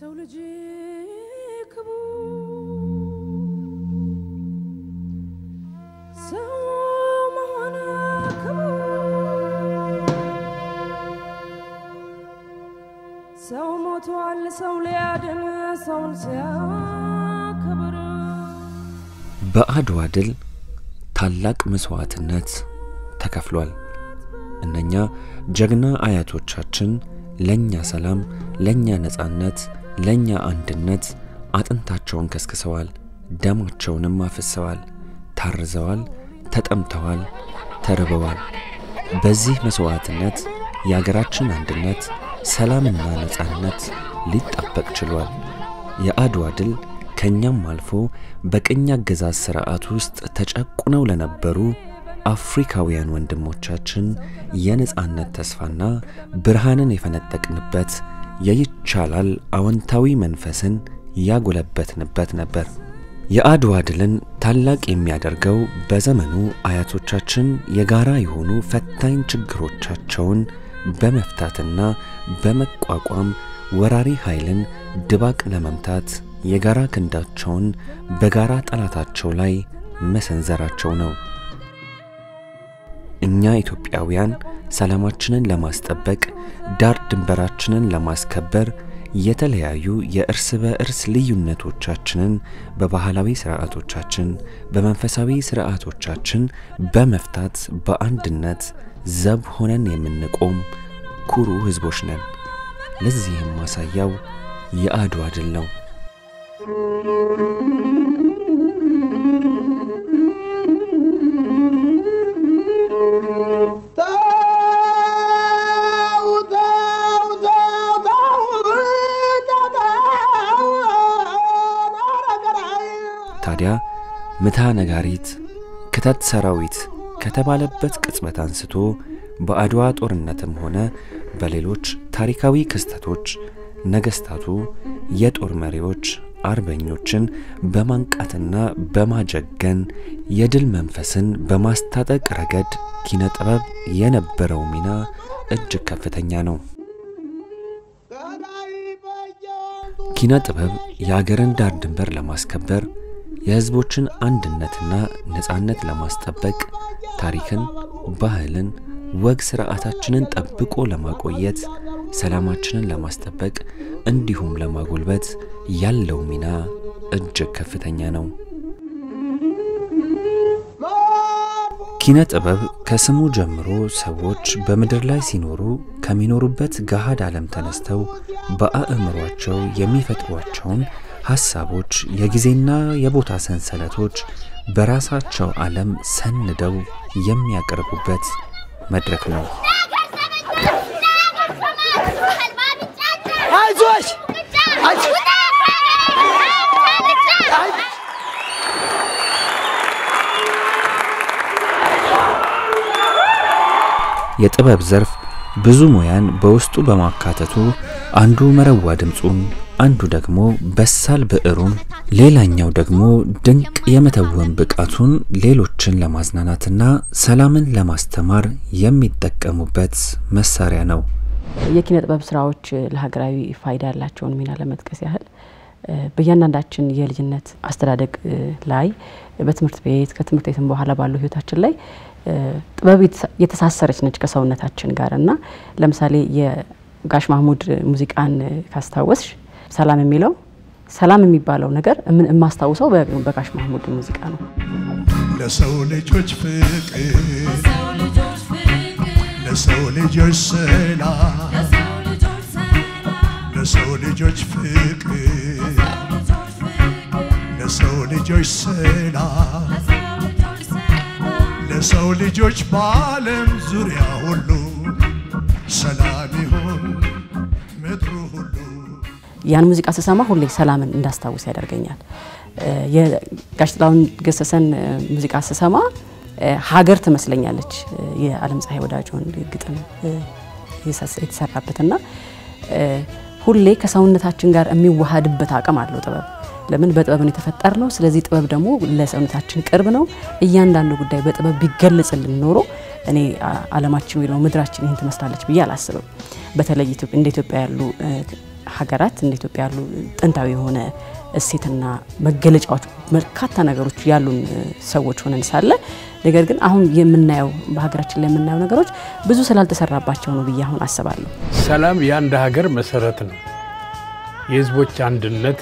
የሰው ልጅ ክቡር ሰው መሆን ክቡር ሰው ሞቷል ሰው ሊያድን ሰውን ሲያከብር በአድዋ ድል ታላቅ መስዋዕትነት ተከፍሏል። እነኛ ጀግና አያቶቻችን ለኛ ሰላም፣ ለኛ ነጻነት፣ ለኛ አንድነት አጥንታቸውን ከስክሰዋል፣ ደማቸውንም አፍሰዋል፣ ታርዘዋል፣ ተጠምተዋል፣ ተርበዋል። በዚህ መስዋዕትነት የአገራችን አንድነት፣ ሰላምና ነጻነት ሊጠበቅ ችሏል። የአድዋ ድል ከኛም አልፎ በቅኝ አገዛዝ ሥርዓት ውስጥ ተጨቁነው ለነበሩ አፍሪካውያን ወንድሞቻችን የነጻነት ተስፋና ብርሃንን የፈነጠቅንበት የይቻላል አዎንታዊ መንፈስን ያጎለበትንበት ነበር። የአድዋ ድልን ታላቅ የሚያደርገው በዘመኑ አያቶቻችን የጋራ የሆኑ ፈታኝ ችግሮቻቸውን በመፍታትና በመቋቋም ወራሪ ኃይልን ድባቅ ለመምታት የጋራ ክንዳቸውን በጋራ ጠላታቸው ላይ መሰንዘራቸው ነው። እኛ ኢትዮጵያውያን ሰላማችንን ለማስጠበቅ ዳር ድንበራችንን ለማስከበር የተለያዩ የእርስ በእርስ ልዩነቶቻችንን በባህላዊ ስርዓቶቻችን፣ በመንፈሳዊ ስርዓቶቻችን በመፍታት በአንድነት ዘብ ሆነን የምንቆም ኩሩ ሕዝቦች ነን። ለዚህም ማሳያው የአድዋ ድል ነው። ታዲያ ምታ ነጋሪት ክተት ሰራዊት ከተባለበት ቅጽበት አንስቶ በአድዋ ጦርነትም ሆነ በሌሎች ታሪካዊ ክስተቶች ነገስታቱ የጦር መሪዎች አርበኞችን በማንቃትና በማጀገን የድል መንፈስን በማስታጠቅ ረገድ ኪነ ጥበብ የነበረው ሚና እጅግ ከፍተኛ ነው። ኪነ ጥበብ የአገርን ዳር ድንበር ለማስከበር የሕዝቦችን አንድነትና ነጻነት ለማስጠበቅ ታሪክን፣ ባህልን፣ ወግ ስርዓታችንን ጠብቆ ለማቆየት ሰላማችንን ለማስጠበቅ እንዲሁም ለማጎልበት ያለው ሚና እጅግ ከፍተኛ ነው። ኪነ ጥበብ ከስሙ ጀምሮ ሰዎች በምድር ላይ ሲኖሩ ከሚኖሩበት ገሃድ ዓለም ተነስተው በአእምሯቸው የሚፈጥሯቸውን ሐሳቦች የጊዜና የቦታ ሰንሰለቶች በራሳቸው ዓለም ሰንደው የሚያቀርቡበት መድረክ ነው። አይዞሽ የጥበብ ዘርፍ ብዙ ሙያን በውስጡ በማካተቱ አንዱ መረዋ ድምፁን፣ አንዱ ደግሞ በሳል ብዕሩን፣ ሌላኛው ደግሞ ድንቅ የመተወን ብቃቱን ሌሎችን ለማዝናናትና ሰላምን ለማስተማር የሚጠቀሙበት መሳሪያ ነው። የኪነ ጥበብ ስራዎች ለሀገራዊ ፋይዳ ያላቸውን ሚና ለመጥቀስ ያህል በእያንዳንዳችን የልጅነት አስተዳደግ ላይ በትምህርት ቤት ከትምህርት ቤትም በኋላ ባለው ህይወታችን ላይ ጥበብ የተሳሰረች ነች ከሰውነታችን ጋር እና ለምሳሌ የጋሽ ማህሙድ ሙዚቃን ካስታወስሽ ሰላም የሚለው ሰላም የሚባለው ነገር ምን የማስታውሰው በጋሽ ማህሙድ ሙዚቃ ነው። ለሰው ልጆች ፍቅር ለሰው ልጆች ሰላም ለሰው ልጆች ፍቅር ለሰው ልጆች ሰላም ለሰው ልጆች በዓለም ዙሪያ ሁሉ ሰላም ይሁን ምድሩ ሁሉ። ያን ሙዚቃ ስሰማ ሁሌ ሰላምን እንዳስታውስ ያደርገኛል። የጋሽ ጥላሁን ገሰሰን ሙዚቃ ስሰማ ሀገር ትመስለኛለች። የዓለም ፀሐይ ወዳጆን ግጥም የተሰራበትና ሁሌ ከሰውነታችን ጋር የሚዋሃድበት አቅም አለው ጥበብ። ለምን በጥበብን የተፈጠር ነው። ስለዚህ ጥበብ ደግሞ ለሰውነታችን ቅርብ ነው። እያንዳንዱ ጉዳይ በጥበብ ቢገለጽልን ኖሮ እኔ ዓለማችን ወይ ደግሞ ምድራችን ይህን ትመስላለች ብዬ አላስብም። በተለይ እንደ ኢትዮጵያ ያሉ ሀገራት እንደ ኢትዮጵያ ያሉ ጥንታዊ የሆነ እሴትና መገለጫዎች በርካታ ነገሮች ያሉን ሰዎች ሆነን ሳለ ነገር ግን አሁን የምናየው በሀገራችን ላይ የምናየው ነገሮች ብዙ ስላልተሰራባቸው ነው ብዬ አሁን አስባለሁ። ሰላም የአንድ ሀገር መሰረት ነው። የህዝቦች አንድነት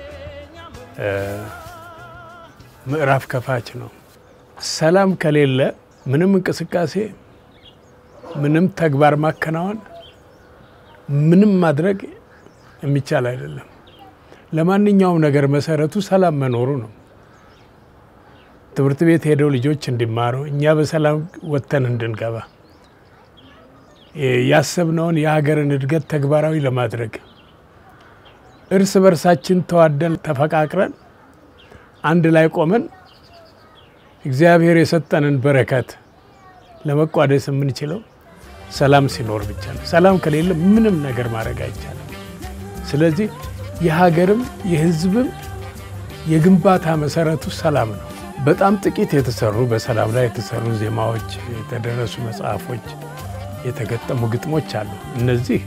ምዕራፍ ከፋች ነው። ሰላም ከሌለ ምንም እንቅስቃሴ፣ ምንም ተግባር ማከናወን፣ ምንም ማድረግ የሚቻል አይደለም። ለማንኛውም ነገር መሰረቱ ሰላም መኖሩ ነው። ትምህርት ቤት ሄደው ልጆች እንዲማሩ፣ እኛ በሰላም ወጥተን እንድንገባ፣ ያሰብነውን የሀገርን እድገት ተግባራዊ ለማድረግ እርስ በርሳችን ተዋደን ተፈቃቅረን አንድ ላይ ቆመን እግዚአብሔር የሰጠንን በረከት ለመቋደስ የምንችለው ሰላም ሲኖር ብቻ ነው። ሰላም ከሌለ ምንም ነገር ማድረግ አይቻልም። ስለዚህ የሀገርም የሕዝብም የግንባታ መሰረቱ ሰላም ነው። በጣም ጥቂት የተሰሩ በሰላም ላይ የተሰሩ ዜማዎች፣ የተደረሱ መጽሐፎች፣ የተገጠሙ ግጥሞች አሉ። እነዚህ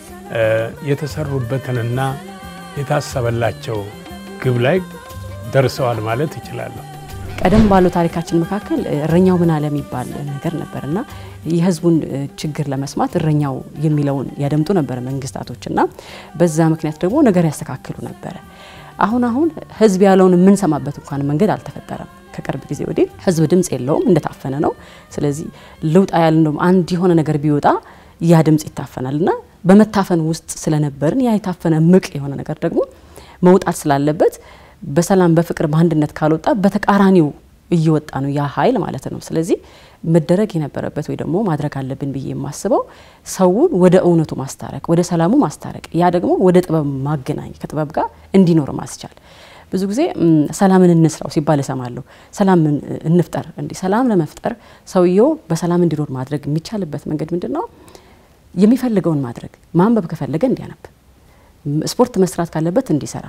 የተሰሩበትንና የታሰበላቸው ግብ ላይ ደርሰዋል ማለት ይችላለሁ። ቀደም ባለው ታሪካችን መካከል እረኛው ምን አለ የሚባል ነገር ነበር እና የህዝቡን ችግር ለመስማት እረኛው የሚለውን ያደምጡ ነበር መንግስታቶች እና በዛ ምክንያት ደግሞ ነገር ያስተካክሉ ነበረ። አሁን አሁን ህዝብ ያለውን የምንሰማበት እንኳን መንገድ አልተፈጠረም። ከቅርብ ጊዜ ወዲህ ህዝብ ድምፅ የለውም፣ እንደታፈነ ነው። ስለዚህ ልውጣ ያለ እንደውም አንድ የሆነ ነገር ቢወጣ ያ ድምፅ ይታፈናል እና በመታፈን ውስጥ ስለነበርን ያ የታፈነ ምቅ የሆነ ነገር ደግሞ መውጣት ስላለበት በሰላም በፍቅር በአንድነት ካልወጣ በተቃራኒው እየወጣ ነው ያ ኃይል ማለት ነው። ስለዚህ መደረግ የነበረበት ወይ ደግሞ ማድረግ አለብን ብዬ የማስበው ሰውን ወደ እውነቱ ማስታረቅ፣ ወደ ሰላሙ ማስታረቅ፣ ያ ደግሞ ወደ ጥበብ ማገናኝ ከጥበብ ጋር እንዲኖር ማስቻል። ብዙ ጊዜ ሰላምን እንስራው ሲባል እሰማለሁ። ሰላምን እንፍጠር። እንዲህ ሰላም ለመፍጠር ሰውየው በሰላም እንዲኖር ማድረግ የሚቻልበት መንገድ ምንድን ነው? የሚፈልገውን ማድረግ፣ ማንበብ ከፈለገ እንዲያነብ፣ ስፖርት መስራት ካለበት እንዲሰራ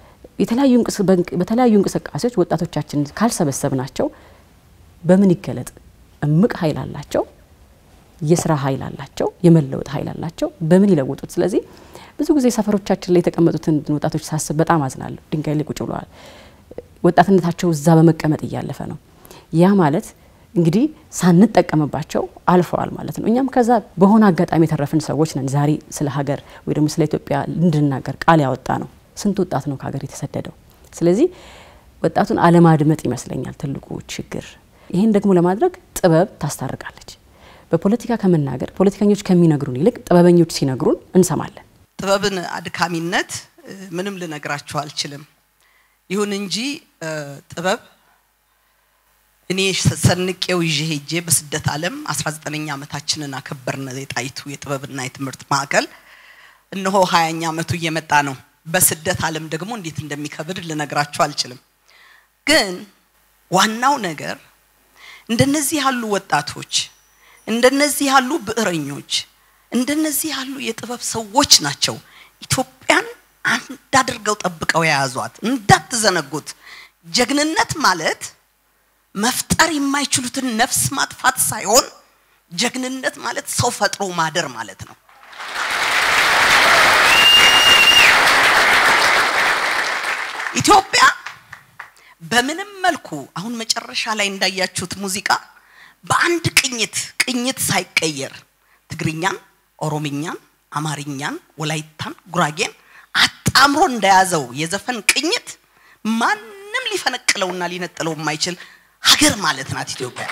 በተለያዩ እንቅስቃሴዎች ወጣቶቻችን ካልሰበሰብ ናቸው በምን ይገለጥ? እምቅ ኃይል አላቸው፣ የስራ ኃይል አላቸው፣ የመለወጥ ኃይል አላቸው። በምን ይለውጡት? ስለዚህ ብዙ ጊዜ ሰፈሮቻችን ላይ የተቀመጡትን ወጣቶች ሳስብ በጣም አዝናለሁ። ድንጋይ ላይ ቁጭ ብለዋል። ወጣትነታቸው እዛ በመቀመጥ እያለፈ ነው። ያ ማለት እንግዲህ ሳንጠቀምባቸው አልፈዋል ማለት ነው። እኛም ከዛ በሆነ አጋጣሚ የተረፍን ሰዎች ነን። ዛሬ ስለ ሀገር ወይ ደግሞ ስለ ኢትዮጵያ እንድናገር ቃል ያወጣ ነው። ስንት ወጣት ነው ከሀገር የተሰደደው? ስለዚህ ወጣቱን አለማድመጥ ይመስለኛል ትልቁ ችግር። ይህን ደግሞ ለማድረግ ጥበብ ታስታርቃለች። በፖለቲካ ከመናገር ፖለቲከኞች ከሚነግሩን ይልቅ ጥበበኞች ሲነግሩን እንሰማለን። ጥበብን አድካሚነት ምንም ልነግራችሁ አልችልም። ይሁን እንጂ ጥበብ እኔ ሰንቄው ይዤ ሄጄ በስደት ዓለም 19ኛ ዓመታችንን አከበርን። የጣይቱ የጥበብና የትምህርት ማዕከል እነሆ ሀያኛ ዓመቱ እየመጣ ነው። በስደት ዓለም ደግሞ እንዴት እንደሚከብድ ልነግራችሁ አልችልም። ግን ዋናው ነገር እንደነዚህ ያሉ ወጣቶች፣ እንደነዚህ ያሉ ብዕረኞች፣ እንደነዚህ ያሉ የጥበብ ሰዎች ናቸው ኢትዮጵያን አንድ አድርገው ጠብቀው የያዟት። እንዳትዘነጉት። ጀግንነት ማለት መፍጠር የማይችሉትን ነፍስ ማጥፋት ሳይሆን ጀግንነት ማለት ሰው ፈጥሮ ማደር ማለት ነው። ኢትዮጵያ በምንም መልኩ አሁን መጨረሻ ላይ እንዳያችሁት ሙዚቃ በአንድ ቅኝት ቅኝት ሳይቀየር ትግርኛን፣ ኦሮምኛን፣ አማርኛን፣ ወላይታን፣ ጉራጌን አጣምሮ እንደያዘው የዘፈን ቅኝት ማንም ሊፈነቅለውና ሊነጥለው የማይችል ሀገር ማለት ናት ኢትዮጵያ።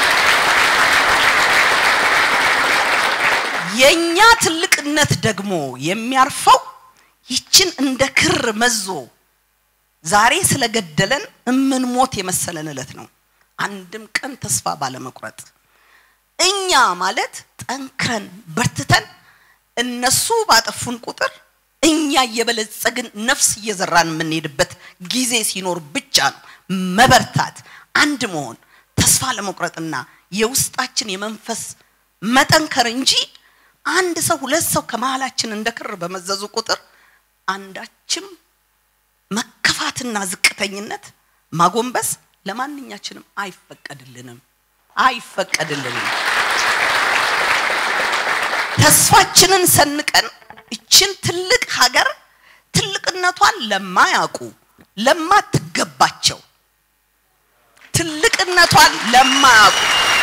የኛ ትልቅነት ደግሞ የሚያርፈው ይችን እንደ ክር መዞ ዛሬ ስለገደለን እምንሞት የመሰለን እለት ነው። አንድም ቀን ተስፋ ባለመቁረጥ እኛ ማለት ጠንክረን በርትተን እነሱ ባጠፉን ቁጥር እኛ እየበለጸግን ነፍስ እየዘራን የምንሄድበት ጊዜ ሲኖር ብቻ ነው መበርታት፣ አንድ መሆን፣ ተስፋ ለመቁረጥና የውስጣችን የመንፈስ መጠንከር እንጂ አንድ ሰው ሁለት ሰው ከመሀላችን እንደ ክር በመዘዙ ቁጥር አንዳችም መከፋትና ዝቅተኝነት ማጎንበስ ለማንኛችንም አይፈቀድልንም አይፈቀድልንም። ተስፋችንን ሰንቀን እችን ትልቅ ሀገር ትልቅነቷን ለማያውቁ ለማትገባቸው ትልቅነቷን ለማያውቁ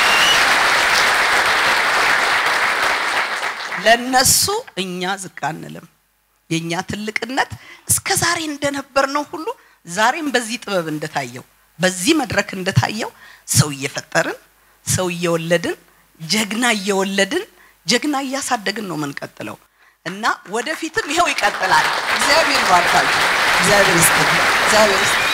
ለነሱ እኛ ዝቅ አንልም። የኛ ትልቅነት እስከ ዛሬ እንደነበርነው ሁሉ ዛሬም በዚህ ጥበብ እንደታየው በዚህ መድረክ እንደታየው ሰው እየፈጠርን ሰው እየወለድን ጀግና እየወለድን ጀግና እያሳደግን ነው የምንቀጥለው እና ወደፊትም ይኸው ይቀጥላል። እግዚአብሔር ይባርካችሁ። እግዚአብሔር ይስጥልኝ። እግዚአብሔር ይስጥልኝ።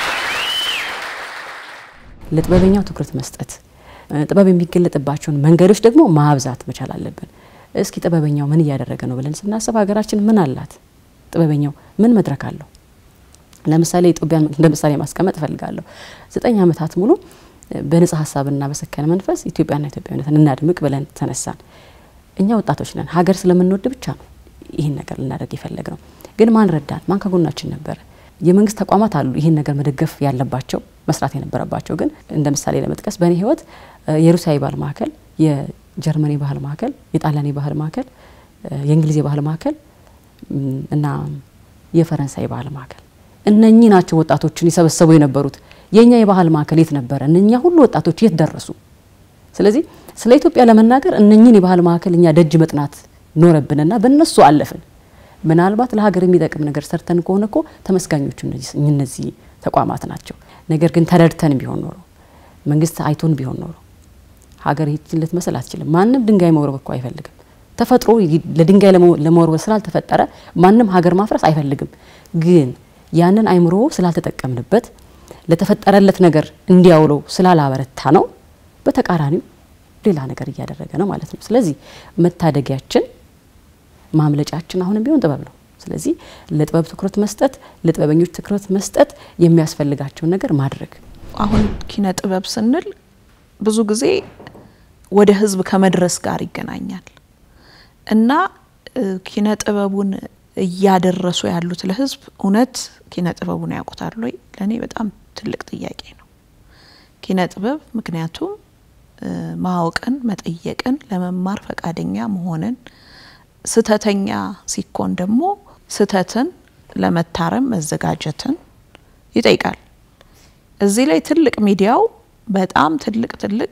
ለጥበበኛው ትኩረት መስጠት ጥበብ የሚገለጥባቸውን መንገዶች ደግሞ ማብዛት መቻል አለብን። እስኪ ጥበበኛው ምን እያደረገ ነው ብለን ስናስብ ሀገራችን ምን አላት? ጥበበኛው ምን መድረክ አለው? ለምሳሌ ኢትዮጵያን እንደ ምሳሌ ማስቀመጥ እፈልጋለሁ። ዘጠኝ ዓመታት ሙሉ በንጹህ ሀሳብና በሰከነ መንፈስ ኢትዮጵያና ኢትዮጵያዊነትን እናድምቅ ብለን ተነሳን። እኛ ወጣቶች ነን። ሀገር ስለምንወድ ብቻ ነው ይህን ነገር ልናደርግ የፈለግ ነው። ግን ማን ረዳን? ማን ከጎናችን ነበረ? የመንግስት ተቋማት አሉ ይህን ነገር መደገፍ ያለባቸው መስራት የነበረባቸው። ግን እንደ ምሳሌ ለመጥቀስ በእኔ ህይወት የሩሲያ የባህል ማዕከል፣ የጀርመን የባህል ማዕከል፣ የጣሊያን የባህል ማዕከል፣ የእንግሊዝ የባህል ማዕከል እና የፈረንሳይ የባህል ማዕከል እነኚህ ናቸው ወጣቶችን የሰበሰቡ የነበሩት። የእኛ የባህል ማዕከል የት ነበረ? እነኛ ሁሉ ወጣቶች የት ደረሱ? ስለዚህ ስለ ኢትዮጵያ ለመናገር እነኚህን የባህል ማዕከል እኛ ደጅ መጥናት ኖረብንና በእነሱ አለፍን። ምናልባት ለሀገር የሚጠቅም ነገር ሰርተን ከሆነ እኮ ተመስጋኞቹ እነዚህ ተቋማት ናቸው። ነገር ግን ተረድተን ቢሆን ኖሮ መንግስት አይቶን ቢሆን ኖሮ ሀገር ይህችን ልትመስል አትችልም። ማንም ድንጋይ መውረብ እኮ አይፈልግም። ተፈጥሮ ለድንጋይ ለመወርወር ስላልተፈጠረ ማንም ሀገር ማፍረስ አይፈልግም። ግን ያንን አይምሮ ስላልተጠቀምንበት ለተፈጠረለት ነገር እንዲያውለው ስላላበረታ ነው በተቃራኒው ሌላ ነገር እያደረገ ነው ማለት ነው። ስለዚህ መታደጊያችን ማምለጫችን አሁንም ቢሆን ጥበብ ነው። ስለዚህ ለጥበብ ትኩረት መስጠት፣ ለጥበበኞች ትኩረት መስጠት፣ የሚያስፈልጋቸውን ነገር ማድረግ። አሁን ኪነ ጥበብ ስንል ብዙ ጊዜ ወደ ህዝብ ከመድረስ ጋር ይገናኛል እና ኪነ ጥበቡን እያደረሱ ያሉት ለህዝብ እውነት ኪነ ጥበቡን ያውቁታል ወይ? ለእኔ በጣም ትልቅ ጥያቄ ነው። ኪነ ጥበብ ምክንያቱም ማወቅን፣ መጠየቅን፣ ለመማር ፈቃደኛ መሆንን፣ ስተተኛ ሲኮን ደግሞ ስተትን ለመታረም መዘጋጀትን ይጠይቃል። እዚህ ላይ ትልቅ ሚዲያው በጣም ትልቅ ትልቅ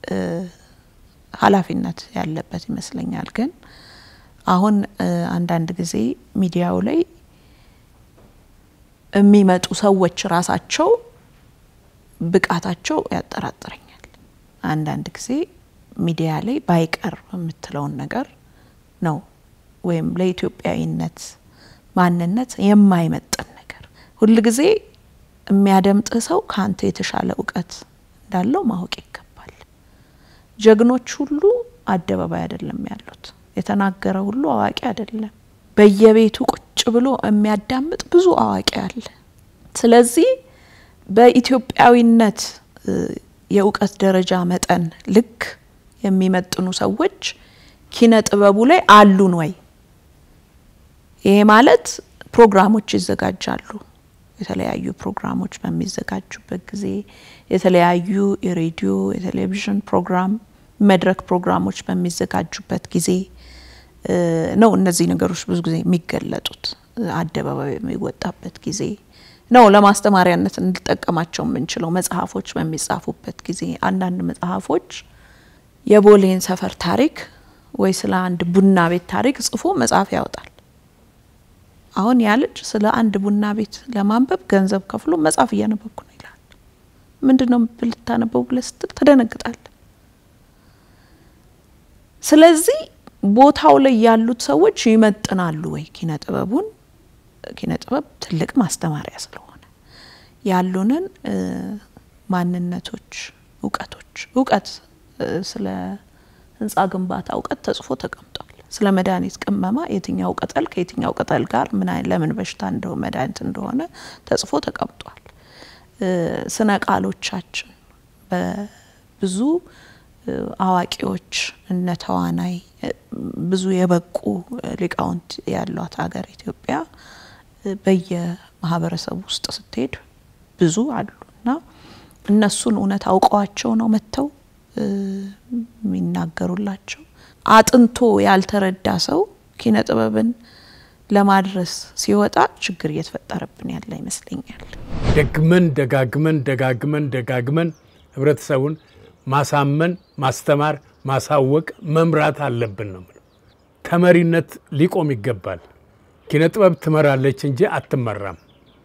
ኃላፊነት ያለበት ይመስለኛል። ግን አሁን አንዳንድ ጊዜ ሚዲያው ላይ የሚመጡ ሰዎች ራሳቸው ብቃታቸው ያጠራጥረኛል። አንዳንድ ጊዜ ሚዲያ ላይ ባይቀር የምትለውን ነገር ነው ወይም ለኢትዮጵያዊነት ማንነት የማይመጥን ነገር ሁልጊዜ የሚያደምጥህ ሰው ከአንተ የተሻለ እውቀት እንዳለው ማወቅ ይገባል። ጀግኖች ሁሉ አደባባይ አይደለም ያሉት። የተናገረ ሁሉ አዋቂ አይደለም። በየቤቱ ቁጭ ብሎ የሚያዳምጥ ብዙ አዋቂ አለ። ስለዚህ በኢትዮጵያዊነት የእውቀት ደረጃ መጠን ልክ የሚመጥኑ ሰዎች ኪነ ጥበቡ ላይ አሉን ወይ? ይሄ ማለት ፕሮግራሞች ይዘጋጃሉ። የተለያዩ ፕሮግራሞች በሚዘጋጁበት ጊዜ የተለያዩ የሬዲዮ የቴሌቪዥን ፕሮግራም መድረክ ፕሮግራሞች በሚዘጋጁበት ጊዜ ነው እነዚህ ነገሮች ብዙ ጊዜ የሚገለጡት። አደባባይ የሚወጣበት ጊዜ ነው ለማስተማሪያነት እንጠቀማቸው የምንችለው። መጽሐፎች በሚጻፉበት ጊዜ አንዳንድ መጽሐፎች የቦሌን ሰፈር ታሪክ ወይ ስለ አንድ ቡና ቤት ታሪክ ጽፎ መጽሐፍ ያወጣል። አሁን ያ ልጅ ስለ አንድ ቡና ቤት ለማንበብ ገንዘብ ከፍሎ መጽሐፍ እያነበብኩ ነው ይላል። ምንድን ነው ልታነበው ብለህ ስትል ትደነግጣል። ስለዚህ ቦታው ላይ ያሉት ሰዎች ይመጥናሉ ወይ ኪነ ጥበቡን? ኪነ ጥበብ ትልቅ ማስተማሪያ ስለሆነ ያሉንን ማንነቶች፣ እውቀቶች እውቀት ስለ ህንፃ ግንባታ እውቀት ተጽፎ ተቀምጧል። ስለ መድኃኒት ቅመማ የትኛው ቅጠል ከየትኛው ቅጠል ጋር ምን ለምን በሽታ እንደሆ መድኃኒት እንደሆነ ተጽፎ ተቀምጧል። ስነ ቃሎቻችን በብዙ አዋቂዎች እነ ተዋናይ ብዙ የበቁ ሊቃውንት ያሏት ሀገር ኢትዮጵያ በየማህበረሰቡ ውስጥ ስትሄድ ብዙ አሉ እና እነሱን እውነት አውቀዋቸው ነው መጥተው የሚናገሩላቸው። አጥንቶ ያልተረዳ ሰው ኪነ ጥበብን ለማድረስ ሲወጣ ችግር እየተፈጠረብን ያለ ይመስለኛል። ደግመን ደጋግመን ደጋግመን ደጋግመን ህብረተሰቡን ማሳመን፣ ማስተማር፣ ማሳወቅ፣ መምራት አለብን ነው የምለው። ተመሪነት ሊቆም ይገባል። ኪነ ጥበብ ትመራለች እንጂ አትመራም።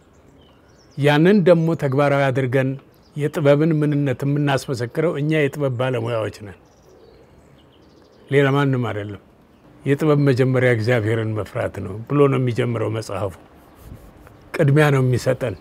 ያንን ደግሞ ተግባራዊ አድርገን የጥበብን ምንነት የምናስመሰክረው እኛ የጥበብ ባለሙያዎች ነን፣ ሌላ ማንም አይደለም። የጥበብ መጀመሪያ እግዚአብሔርን መፍራት ነው ብሎ ነው የሚጀምረው መጽሐፉ። ቅድሚያ ነው የሚሰጠን።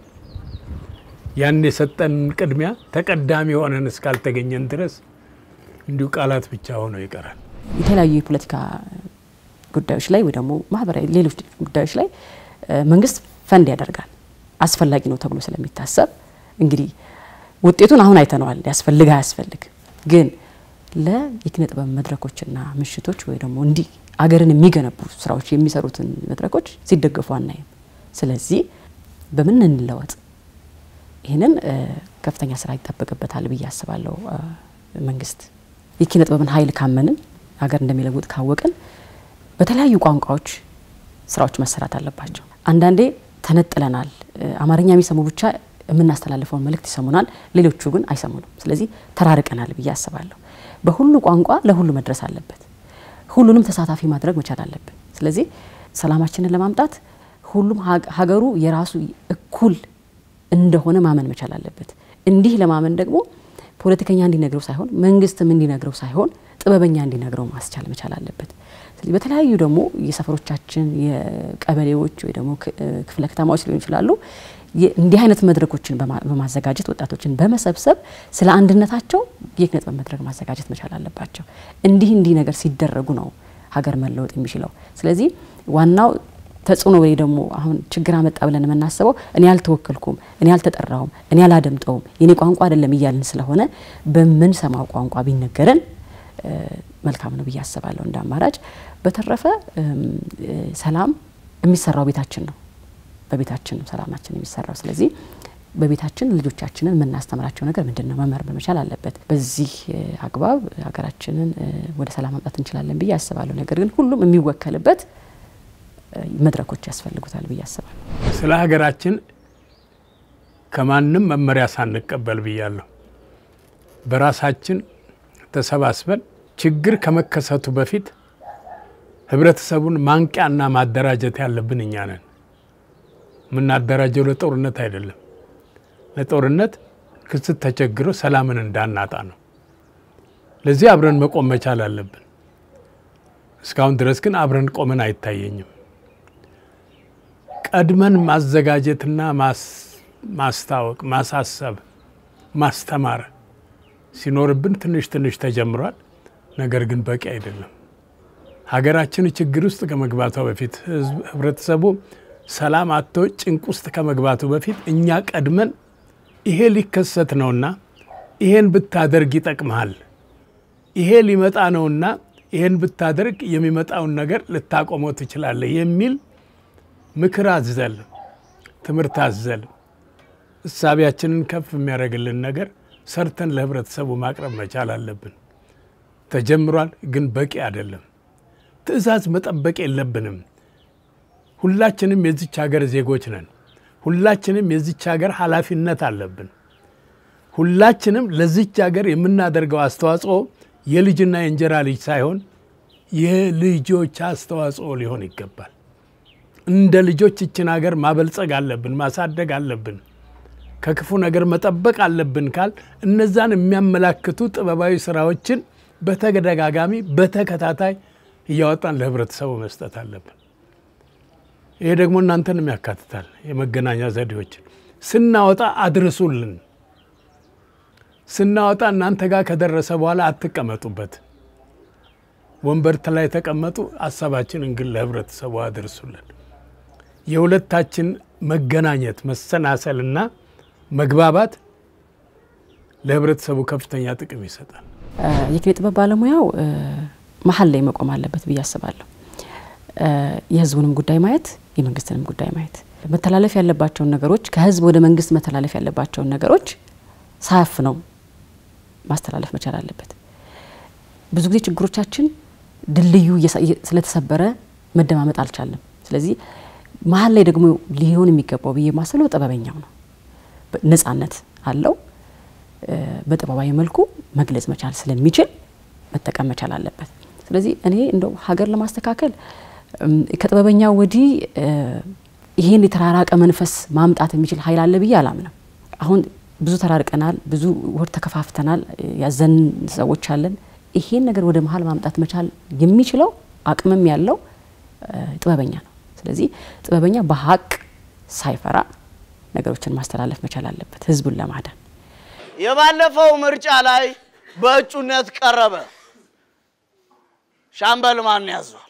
ያን የሰጠን ቅድሚያ ተቀዳሚ ሆነን እስካልተገኘን ድረስ እንዲሁ ቃላት ብቻ ሆነው ይቀራል። የተለያዩ የፖለቲካ ጉዳዮች ላይ ወይ ደግሞ ማህበራዊ ሌሎች ጉዳዮች ላይ መንግስት ፈንድ ያደርጋል አስፈላጊ ነው ተብሎ ስለሚታሰብ እንግዲህ ውጤቱን አሁን አይተነዋል። ያስፈልግ አያስፈልግ ግን ለየኪነ ጥበብ መድረኮችና ምሽቶች ወይ ደግሞ እንዲህ አገርን የሚገነቡ ስራዎች የሚሰሩትን መድረኮች ሲደገፉ አናይም። ስለዚህ በምን እንለወጥ? ይህንን ከፍተኛ ስራ ይጠበቅበታል ብዬ አስባለሁ። መንግስት የኪነ ጥበብን ኃይል ካመንን ሀገር እንደሚለውጥ ካወቅን በተለያዩ ቋንቋዎች ስራዎች መሰራት አለባቸው። አንዳንዴ ተነጥለናል። አማርኛ የሚሰሙ ብቻ የምናስተላልፈውን መልእክት ይሰሙናል፣ ሌሎቹ ግን አይሰሙንም። ስለዚህ ተራርቀናል ብዬ አስባለሁ። በሁሉ ቋንቋ ለሁሉ መድረስ አለበት። ሁሉንም ተሳታፊ ማድረግ መቻል አለብን። ስለዚህ ሰላማችንን ለማምጣት ሁሉም ሀገሩ የራሱ እኩል እንደሆነ ማመን መቻል አለበት። እንዲህ ለማመን ደግሞ ፖለቲከኛ እንዲነግረው ሳይሆን መንግስትም እንዲነግረው ሳይሆን ጥበበኛ እንዲነግረው ማስቻል መቻል አለበት። ስለዚህ በተለያዩ ደግሞ የሰፈሮቻችን የቀበሌዎች ወይ ደግሞ ክፍለ ከተማዎች ሊሆን ይችላሉ እንዲህ አይነት መድረኮችን በማዘጋጀት ወጣቶችን በመሰብሰብ ስለ አንድነታቸው የኪነ ጥበብ መድረክ ማዘጋጀት መቻል አለባቸው። እንዲህ እንዲህ ነገር ሲደረጉ ነው ሀገር መለወጥ የሚችለው። ስለዚህ ዋናው ተጽዕኖ ወይ ደግሞ አሁን ችግር አመጣ ብለን የምናስበው እኔ አልተወከልኩም፣ እኔ አልተጠራውም፣ እኔ አላደምጠውም፣ የኔ ቋንቋ አይደለም እያልን ስለሆነ በምንሰማው ቋንቋ ቢነገረን መልካም ነው ብዬ አስባለሁ እንደ አማራጭ። በተረፈ ሰላም የሚሰራው ቤታችን ነው። በቤታችን ነው ሰላማችን የሚሰራው። ስለዚህ በቤታችን ልጆቻችንን የምናስተምራቸው ነገር ምንድን ነው መመርመር መቻል አለበት። በዚህ አግባብ ሀገራችንን ወደ ሰላም ማምጣት እንችላለን ብዬ አስባለሁ። ነገር ግን ሁሉም የሚወከልበት መድረኮች ያስፈልጉታል ብዬ አስባለሁ። ስለ ሀገራችን ከማንም መመሪያ ሳንቀበል ብያለሁ። በራሳችን ተሰባስበን ችግር ከመከሰቱ በፊት ህብረተሰቡን ማንቂያና ማደራጀት ያለብን እኛ ነን። የምናደራጀው ለጦርነት አይደለም። ለጦርነት ክስት ተቸግሮ ሰላምን እንዳናጣ ነው። ለዚህ አብረን መቆም መቻል አለብን። እስካሁን ድረስ ግን አብረን ቆመን አይታየኝም። ቀድመን ማዘጋጀትና ማስታወቅ፣ ማሳሰብ፣ ማስተማር ሲኖርብን ትንሽ ትንሽ ተጀምሯል። ነገር ግን በቂ አይደለም። ሀገራችን ችግር ውስጥ ከመግባቷ በፊት ህብረተሰቡ ሰላም አጥቶ ጭንቅ ውስጥ ከመግባቱ በፊት እኛ ቀድመን ይሄ ሊከሰት ነውና ይሄን ብታደርግ ይጠቅመሃል፣ ይሄ ሊመጣ ነውና ይሄን ብታደርግ የሚመጣውን ነገር ልታቆመው ትችላለህ የሚል ምክር አዘል፣ ትምህርት አዘል እሳቢያችንን ከፍ የሚያደርግልን ነገር ሰርተን ለህብረተሰቡ ማቅረብ መቻል አለብን። ተጀምሯል፣ ግን በቂ አይደለም። ትዕዛዝ መጠበቅ የለብንም። ሁላችንም የዚች ሀገር ዜጎች ነን። ሁላችንም የዚች ሀገር ኃላፊነት አለብን። ሁላችንም ለዚች ሀገር የምናደርገው አስተዋጽኦ የልጅና የእንጀራ ልጅ ሳይሆን የልጆች አስተዋጽኦ ሊሆን ይገባል። እንደ ልጆች ይችን ሀገር ማበልጸግ አለብን፣ ማሳደግ አለብን፣ ከክፉ ነገር መጠበቅ አለብን ካል እነዛን የሚያመላክቱ ጥበባዊ ስራዎችን በተደጋጋሚ በተከታታይ እያወጣን ለህብረተሰቡ መስጠት አለብን። ይሄ ደግሞ እናንተንም ያካትታል። የመገናኛ ዘዴዎችን ስናወጣ አድርሱልን። ስናወጣ እናንተ ጋር ከደረሰ በኋላ አትቀመጡበት። ወንበርት ላይ ተቀመጡ። ሀሳባችንን ግን ለህብረተሰቡ አድርሱልን። የሁለታችን መገናኘት መሰናሰልና መግባባት ለህብረተሰቡ ከፍተኛ ጥቅም ይሰጣል። የኪነ ጥበብ ባለሙያው መሀል ላይ መቆም አለበት ብዬ አስባለሁ። የህዝቡንም ጉዳይ ማየት የመንግስትንም ጉዳይ ማየት መተላለፍ ያለባቸውን ነገሮች ከህዝብ ወደ መንግስት መተላለፍ ያለባቸውን ነገሮች ሳያፍ ነው ማስተላለፍ መቻል አለበት። ብዙ ጊዜ ችግሮቻችን ድልድዩ ስለተሰበረ መደማመጥ አልቻለም። ስለዚህ መሀል ላይ ደግሞ ሊሆን የሚገባው ብዬ ማስለው ጥበበኛው ነው። ነጻነት አለው። በጥበባዊ መልኩ መግለጽ መቻል ስለሚችል መጠቀም መቻል አለበት። ስለዚህ እኔ እንደው ሀገር ለማስተካከል ከጥበበኛው ወዲህ ይሄን የተራራቀ መንፈስ ማምጣት የሚችል ኃይል አለ ብዬ አላምንም። አሁን ብዙ ተራርቀናል፣ ብዙ ወር ተከፋፍተናል፣ ያዘን ሰዎች አለን። ይሄን ነገር ወደ መሀል ማምጣት መቻል የሚችለው አቅምም ያለው ጥበበኛ ነው። ስለዚህ ጥበበኛ በሀቅ ሳይፈራ ነገሮችን ማስተላለፍ መቻል አለበት ህዝቡን ለማዳን። የባለፈው ምርጫ ላይ በእጩነት ቀረበ። ሻምበል ማን ያዟል?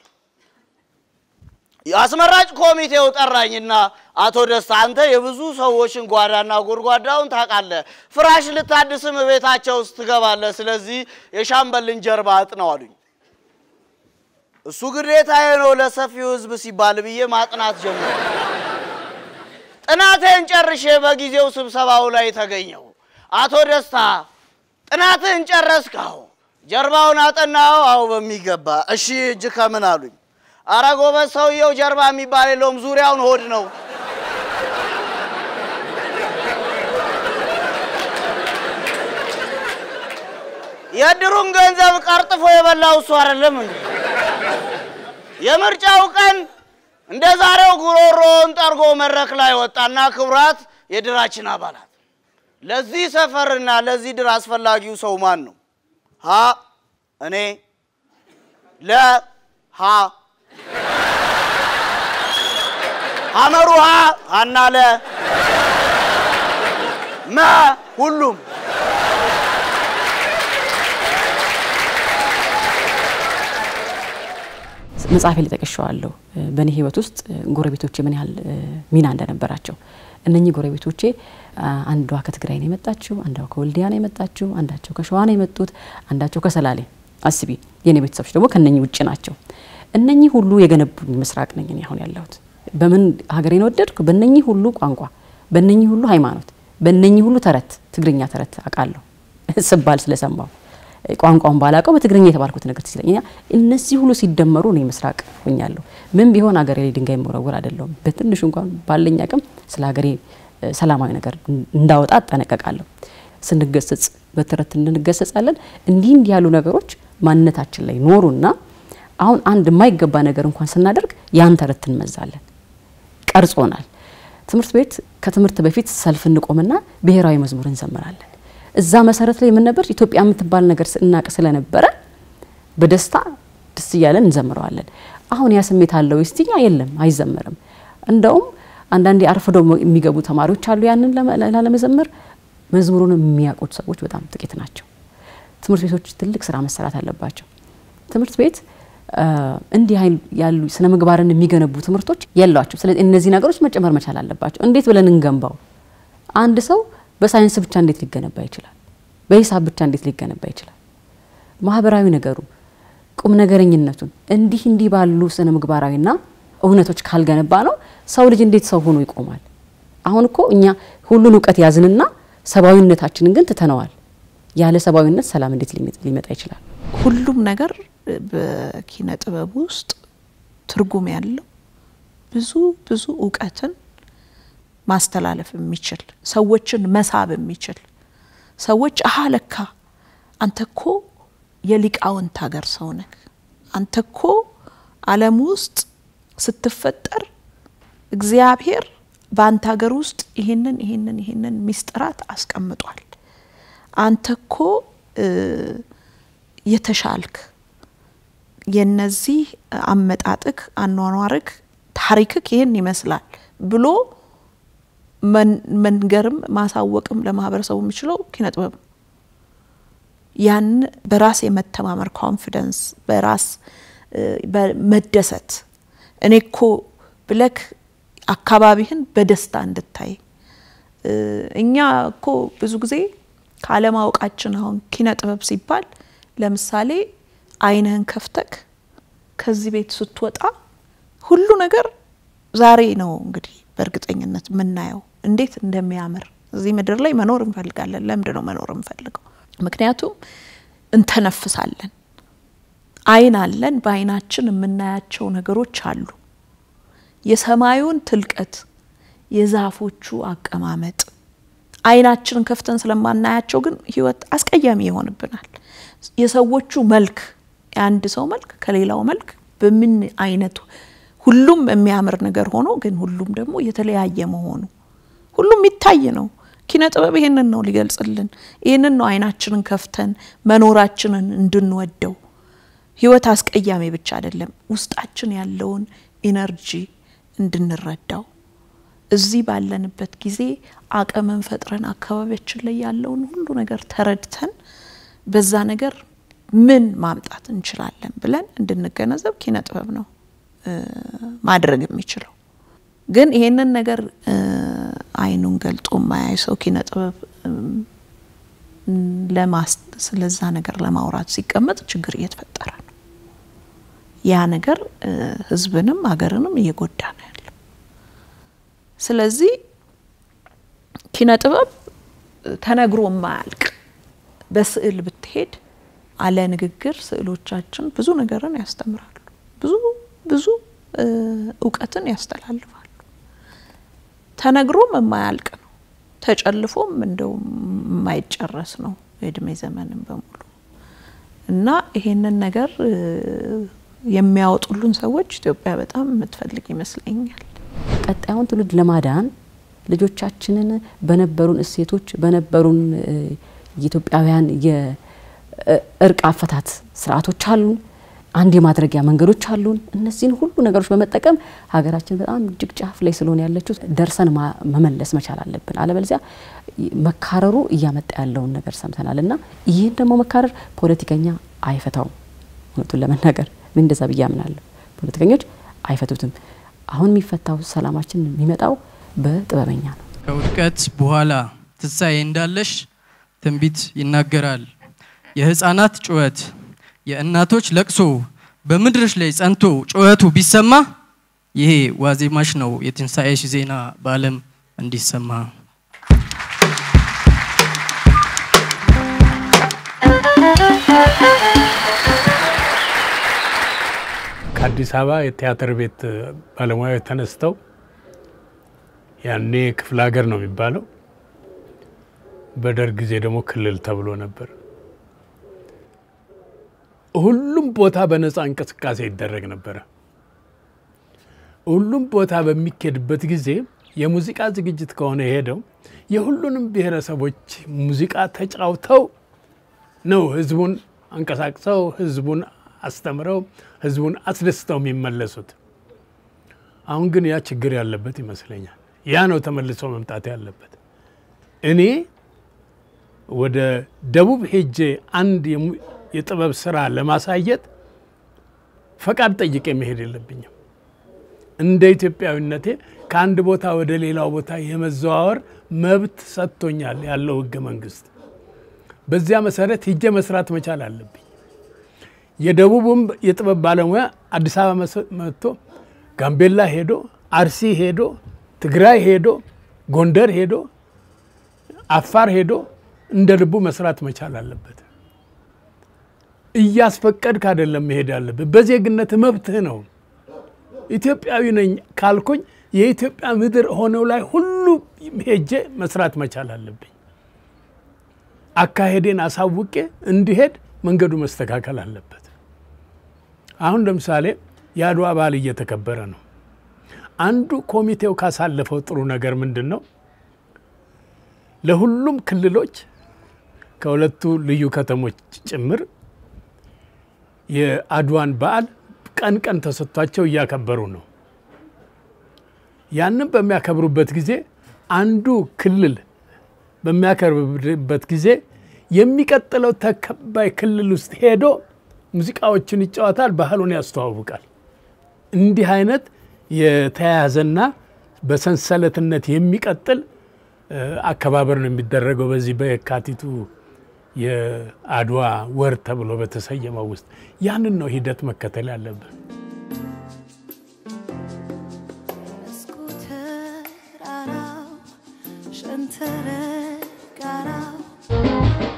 የአስመራጭ ኮሚቴው ጠራኝና አቶ ደስታ አንተ የብዙ ሰዎችን ጓዳና ጎድጓዳውን ታውቃለህ፣ ፍራሽ ልታድስም ቤታቸው ውስጥ ትገባለህ። ስለዚህ የሻምበልን ጀርባ አጥነው አሉኝ። እሱ ግዴታዬ ነው ለሰፊው ህዝብ ሲባል ብዬ ማጥናት ጀመረ። ጥናቴን ጨርሼ በጊዜው ስብሰባው ላይ ተገኘው። አቶ ደስታ ጥናትህን ጨረስካው? ጀርባውን አጠናው? አዎ በሚገባ። እሺ እጅ ከምን አሉኝ። አረ ጎበዝ ሰውየው ጀርባ የሚባል የለውም ዙሪያውን ሆድ ነው። የእድሩን ገንዘብ ቀርጥፎ የበላው እሱ አይደለም እንዴ? የምርጫው ቀን እንደ ዛሬው ጉሮሮውን ጠርጎ መድረክ ላይ ወጣና ክቡራት የድራችን አባላት ለዚህ ሰፈርና ለዚህ ድር አስፈላጊው ሰው ማን ነው? ሀ እኔ፣ ለ ሀ ሐመሩ ሀ ሀና ለ መ ሁሉም መጽሐፌ ላይ ጠቅሼዋለሁ። በእኔ ህይወት ውስጥ ጎረቤቶቼ ምን ያህል ሚና እንደነበራቸው እነኚህ ጎረቤቶቼ አንዷ ከትግራይ ነው የመጣችው፣ አንዷ ከወልዲያ ነው የመጣችው፣ አንዳቸው ከሸዋ ነው የመጡት፣ አንዳቸው ከሰላሌ። አስቢ፣ የኔ ቤተሰቦች ደግሞ ከነኚህ ውጭ ናቸው። እነኚህ ሁሉ የገነቡኝ ምስራቅ ነኝ እኔ አሁን ያለሁት። በምን ሀገሬን ወደድኩ? በእነኚህ ሁሉ ቋንቋ፣ በእነኚህ ሁሉ ሃይማኖት፣ በእነኚህ ሁሉ ተረት፣ ትግርኛ ተረት አውቃለሁ ስባል ስለሰማሁ ቋንቋውን ባላቀው በትግርኛ የተባልኩት ነገር ትዝ ይለኛል። እነዚህ ሁሉ ሲደመሩ እኔ ምስራቅ ሆኛለሁ። ምን ቢሆን ሀገሬ ላይ ድንጋይ መወረወር አይደለሁም። በትንሹ እንኳን ባለኝ አቅም ስለ ሀገሬ ሰላማዊ ነገር እንዳወጣ አጠነቀቃለሁ። ስንገሰጽ በተረት እንገሰጻለን። እንዲህ እንዲህ ያሉ ነገሮች ማንነታችን ላይ ኖሩና አሁን አንድ የማይገባ ነገር እንኳን ስናደርግ ያን ተረት እንመዛለን። ቀርጾናል። ትምህርት ቤት ከትምህርት በፊት ሰልፍ እንቆምና ብሔራዊ መዝሙር እንዘምራለን። እዛ መሰረት ላይ ምን ነበር ኢትዮጵያ የምትባል ነገር እናቅ ስለነበረ በደስታ ደስ እያለን እንዘምረዋለን። አሁን ያ ስሜት አለው ስቲኛ የለም፣ አይዘመርም። እንደውም አንዳንዴ አርፍደው የሚገቡ ተማሪዎች አሉ። ያንን ላለመዘመር መዝሙሩን የሚያውቁት ሰዎች በጣም ጥቂት ናቸው። ትምህርት ቤቶች ትልቅ ስራ መሰራት አለባቸው። ትምህርት ቤት እንዲህ ያሉ ስነ ምግባርን የሚገነቡ ትምህርቶች የሏቸው። ስለዚህ እነዚህ ነገሮች መጨመር መቻል አለባቸው። እንዴት ብለን እንገንባው? አንድ ሰው በሳይንስ ብቻ እንዴት ሊገነባ ይችላል? በሂሳብ ብቻ እንዴት ሊገነባ ይችላል? ማህበራዊ ነገሩ ቁም ነገረኝነቱን እንዲህ እንዲህ ባሉ ስነ ምግባራዊና እውነቶች ካልገነባ ነው ሰው ልጅ እንዴት ሰው ሆኖ ይቆማል? አሁን እኮ እኛ ሁሉን እውቀት ያዝንና ሰብአዊነታችንን ግን ትተነዋል። ያለ ሰብአዊነት ሰላም እንዴት ሊመጣ ይችላል? ሁሉም ነገር በኪነ ጥበብ ውስጥ ትርጉም ያለው ብዙ ብዙ እውቀትን ማስተላለፍ የሚችል ሰዎችን መሳብ የሚችል ሰዎች አሀ ለካ አንተ እኮ የሊቃውንት ሀገር ሰው ነህ፣ አንተ እኮ ዓለም ውስጥ ስትፈጠር እግዚአብሔር በአንተ ሀገር ውስጥ ይህንን ይህንን ይህንን ሚስጥራት አስቀምጧል። አንተ እኮ የተሻልክ የነዚህ አመጣጥክ፣ አኗኗርክ፣ ታሪክክ ይህን ይመስላል ብሎ መንገርም ማሳወቅም ለማህበረሰቡ የሚችለው ኪነ ጥበብ ነው። ያን በራስ የመተማመር ኮንፊደንስ፣ በራስ መደሰት እኔ እኮ ብለክ አካባቢህን በደስታ እንድታይ እኛ እኮ ብዙ ጊዜ ካለማወቃችን አሁን ኪነ ጥበብ ሲባል ለምሳሌ ዓይንህን ከፍተክ ከዚህ ቤት ስትወጣ ሁሉ ነገር ዛሬ ነው እንግዲህ በእርግጠኝነት የምናየው እንዴት እንደሚያምር እዚህ ምድር ላይ መኖር እንፈልጋለን። ለምንድን ነው መኖር እንፈልገው? ምክንያቱም እንተነፍሳለን፣ ዓይን አለን። በዓይናችን የምናያቸው ነገሮች አሉ። የሰማዩን ትልቀት፣ የዛፎቹ አቀማመጥ አይናችንን ከፍተን ስለማናያቸው ግን ህይወት አስቀያሚ ይሆንብናል። የሰዎቹ መልክ የአንድ ሰው መልክ ከሌላው መልክ በምን አይነቱ ሁሉም የሚያምር ነገር ሆኖ ግን ሁሉም ደግሞ የተለያየ መሆኑ ሁሉም የሚታይ ነው። ኪነ ጥበብ ይሄንን ነው ሊገልጽልን። ይህንን ነው አይናችንን ከፍተን መኖራችንን እንድንወደው። ህይወት አስቀያሚ ብቻ አይደለም፣ ውስጣችን ያለውን ኢነርጂ እንድንረዳው እዚህ ባለንበት ጊዜ አቅምን ፈጥረን አካባቢያችን ላይ ያለውን ሁሉ ነገር ተረድተን በዛ ነገር ምን ማምጣት እንችላለን ብለን እንድንገነዘብ ኪነ ጥበብ ነው ማድረግ የሚችለው። ግን ይሄንን ነገር አይኑን ገልጦ የማያይ ሰው ኪነ ጥበብ ስለዛ ነገር ለማውራት ሲቀመጥ ችግር እየተፈጠረ ነው። ያ ነገር ህዝብንም ሀገርንም እየጎዳ ነው ያለው። ስለዚህ ኪነ ጥበብ ተነግሮ የማያልቅ በስዕል ብትሄድ አለ ንግግር ስዕሎቻችን ብዙ ነገርን ያስተምራሉ። ብዙ ብዙ እውቀትን ያስተላልፋሉ። ተነግሮም የማያልቅ ነው። ተጨልፎም እንደው የማይጨረስ ነው የእድሜ ዘመንን በሙሉ እና ይሄንን ነገር የሚያወጡልን ሰዎች ኢትዮጵያ በጣም የምትፈልግ ይመስለኛል። ቀጣዩን ትውልድ ለማዳን ልጆቻችንን በነበሩን እሴቶች በነበሩን የኢትዮጵያውያን የእርቅ አፈታት ስርዓቶች አሉን። አንድ የማድረጊያ መንገዶች አሉን። እነዚህን ሁሉ ነገሮች በመጠቀም ሀገራችን በጣም እጅግ ጫፍ ላይ ስለሆነ ያለችው ደርሰን መመለስ መቻል አለብን። አለበለዚያ መካረሩ እያመጣ ያለውን ነገር ሰምተናል እና ይህን ደግሞ መካረር ፖለቲከኛ አይፈታውም። እውነቱን ለመናገር ምን እንደዛ ብዬ አምናለሁ። ፖለቲከኞች አይፈቱትም። አሁን የሚፈታው ሰላማችን የሚመጣው በጥበበኛ ነው። ከውድቀት በኋላ ትንሣኤ እንዳለሽ ትንቢት ይናገራል። የህፃናት ጩኸት፣ የእናቶች ለቅሶ በምድርሽ ላይ ጸንቶ ጩኸቱ ቢሰማ ይሄ ዋዜማሽ ነው የትንሣኤሽ ዜና በዓለም እንዲሰማ። ከአዲስ አበባ የቲያትር ቤት ባለሙያዎች ተነስተው ያኔ ክፍለ ሀገር ነው የሚባለው፣ በደርግ ጊዜ ደግሞ ክልል ተብሎ ነበር። ሁሉም ቦታ በነፃ እንቅስቃሴ ይደረግ ነበረ። ሁሉም ቦታ በሚኬድበት ጊዜ የሙዚቃ ዝግጅት ከሆነ የሄደው የሁሉንም ብሔረሰቦች ሙዚቃ ተጫውተው ነው ህዝቡን አንቀሳቅሰው ህዝቡን አስተምረው ህዝቡን አስደስተው የሚመለሱት። አሁን ግን ያ ችግር ያለበት ይመስለኛል። ያ ነው ተመልሶ መምጣት ያለበት። እኔ ወደ ደቡብ ሄጄ አንድ የጥበብ ስራ ለማሳየት ፈቃድ ጠይቄ መሄድ የለብኝም። እንደ ኢትዮጵያዊነቴ ከአንድ ቦታ ወደ ሌላው ቦታ የመዘዋወር መብት ሰጥቶኛል ያለው ህገ መንግስት። በዚያ መሰረት ሂጄ መስራት መቻል አለብኝ። የደቡብም የጥበብ ባለሙያ አዲስ አበባ መጥቶ ጋምቤላ ሄዶ፣ አርሲ ሄዶ፣ ትግራይ ሄዶ፣ ጎንደር ሄዶ፣ አፋር ሄዶ እንደ ልቡ መስራት መቻል አለበት። እያስፈቀድክ አይደለም መሄድ ያለብህ። በዜግነት መብትህ ነው። ኢትዮጵያዊ ነኝ ካልኩኝ የኢትዮጵያ ምድር ሆነው ላይ ሁሉ ሄጄ መስራት መቻል አለብኝ። አካሄዴን አሳውቄ እንዲሄድ መንገዱ መስተካከል አለበት። አሁን ለምሳሌ የአድዋ በዓል እየተከበረ ነው። አንዱ ኮሚቴው ካሳለፈው ጥሩ ነገር ምንድን ነው? ለሁሉም ክልሎች ከሁለቱ ልዩ ከተሞች ጭምር የአድዋን በዓል ቀን ቀን ተሰጥቷቸው እያከበሩ ነው። ያንን በሚያከብሩበት ጊዜ አንዱ ክልል በሚያከብርበት ጊዜ የሚቀጥለው ተከባይ ክልል ውስጥ ሄዶ ሙዚቃዎችን ይጫወታል፣ ባህሉን ያስተዋውቃል። እንዲህ አይነት የተያያዘና በሰንሰለትነት የሚቀጥል አከባበር ነው የሚደረገው በዚህ በየካቲቱ የአድዋ ወር ተብሎ በተሰየመው ውስጥ ያንን ነው ሂደት መከተል ያለብን።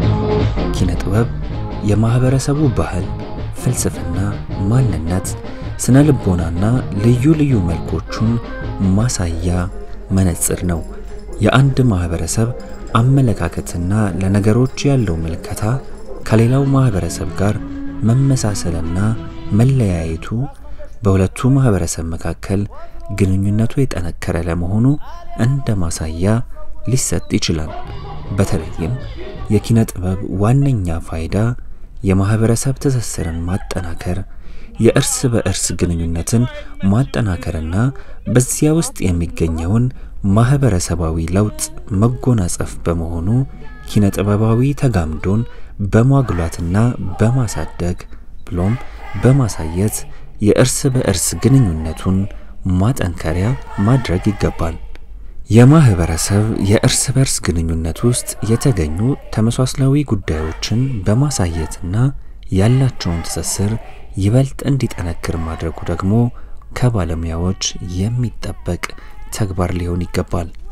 ኪነ ጥበብ የማህበረሰቡ ባህል፣ ፍልስፍና፣ ማንነት፣ ስነ ልቦናና ልዩ ልዩ መልኮቹን ማሳያ መነጽር ነው። የአንድ ማህበረሰብ አመለካከትና ለነገሮች ያለው ምልከታ ከሌላው ማህበረሰብ ጋር መመሳሰልና መለያየቱ በሁለቱ ማህበረሰብ መካከል ግንኙነቱ የጠነከረ ለመሆኑ እንደ ማሳያ ሊሰጥ ይችላል። በተለይም የኪነ ጥበብ ዋነኛ ፋይዳ የማህበረሰብ ትስስርን ማጠናከር፣ የእርስ በእርስ ግንኙነትን ማጠናከርና በዚያ ውስጥ የሚገኘውን ማህበረሰባዊ ለውጥ መጎናጸፍ በመሆኑ ኪነ ጥበባዊ ተጋምዶን በማጉላትና በማሳደግ ብሎም በማሳየት የእርስ በእርስ ግንኙነቱን ማጠንከሪያ ማድረግ ይገባል። የማህበረሰብ የእርስ በርስ ግንኙነት ውስጥ የተገኙ ተመሳስላዊ ጉዳዮችን በማሳየትና ያላቸውን ትስስር ይበልጥ እንዲጠነክር ማድረጉ ደግሞ ከባለሙያዎች የሚጠበቅ ተግባር ሊሆን ይገባል።